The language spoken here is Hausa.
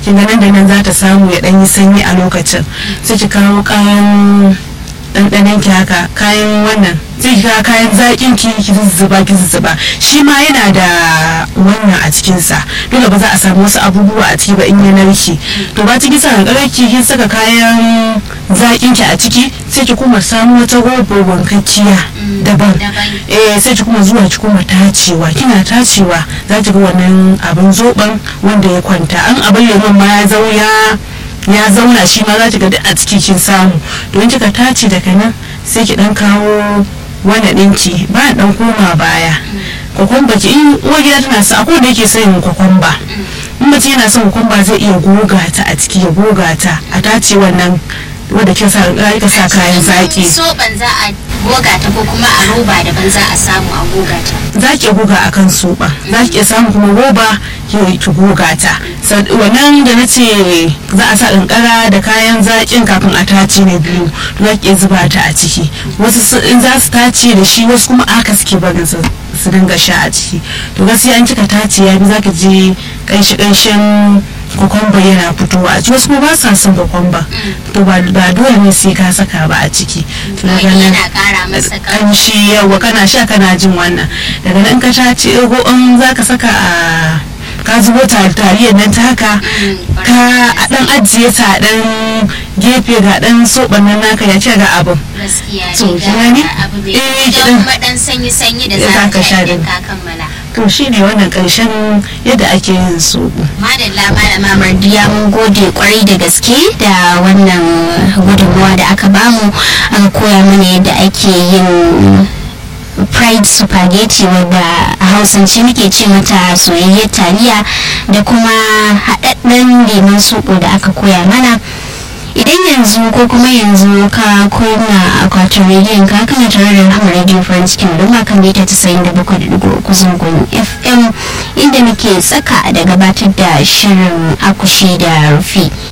kin ga nan da nan za ta samu ya dan yi sanyi a lokacin sai ki kawo kayan ɗanɗanon ki haka kayan wannan sai ki kawo kayan zaƙin ki ki zuzzuba ki zuzzuba shi ma yana da wannan a cikin sa dole ba za a samu wasu abubuwa a ciki ba in ya narke to ba ta kisa kankarar ki kin saka kayan zaƙin ki a ciki sai ki kuma samu wata robar wankakkiya daban eh sai ki kuma zuwa ki kuma tacewa kina tacewa za ki ga wannan abin zoben wanda ya kwanta an abin lemon ma ya zauya ya zauna shi ma za ki ga duk a ciki kin samu don kika tace daga nan sai ki dan kawo wani ɗinki ba dan koma baya kwakwamba ki in uwar gida tana sa akwai da yake son kwakwamba in mace yana son kwakwamba zai iya goga ta a ciki ya goga ta a tace wannan wanda kin sa ka sa kayan zaki soban za a goga ta ko kuma a roba daban za a samu a goga ta za ki goga a kan soba za ki samu kuma roba ki goga ta wannan da na ce za a sa kankara da kayan zaƙin kafin a tace na biyu za ki zuba ta a ciki wasu in za su tace da shi wasu kuma aka suke barin su su dinga sha a ciki to gaskiya an kika tace ya bi za ka je kanshi kanshin kokomba yana fitowa a ciki wasu kuma ba sa son kokomba to ba dole ne sai ka saka ba a ciki to daga nan yana kara masa kamshi yawa kana sha kana jin wannan daga nan ka tace ko in za ka saka a ka zubo taliyar nan ta haka ka a dan ajiye ta dan gefe ga dan soban nan naka ya ce ga abin gaskiya To, ne kin gani? ga abu bai Eh, don kiɗan. kuma dan sanyi sanyi da Da za za ka ka sha sha din. ka kammala to shine wannan karshen yadda ake yin soɓo madalla malama mardiya mun gode kwarai da gaske da wannan gudunmawa da aka bamu aka koya mana yadda ake yin fried spaghetti wadda a hausance muke ce mata soyayyar taliya da kuma haɗaɗɗen lemon soɓo da aka koya mana idan yanzu ko kuma yanzu ka kunna akwatin rediyon ka kana tare da rahama radio farin cikin al'umma kan mita 97.3 zangon fm inda muke tsaka da gabatar da shirin akushi da rufi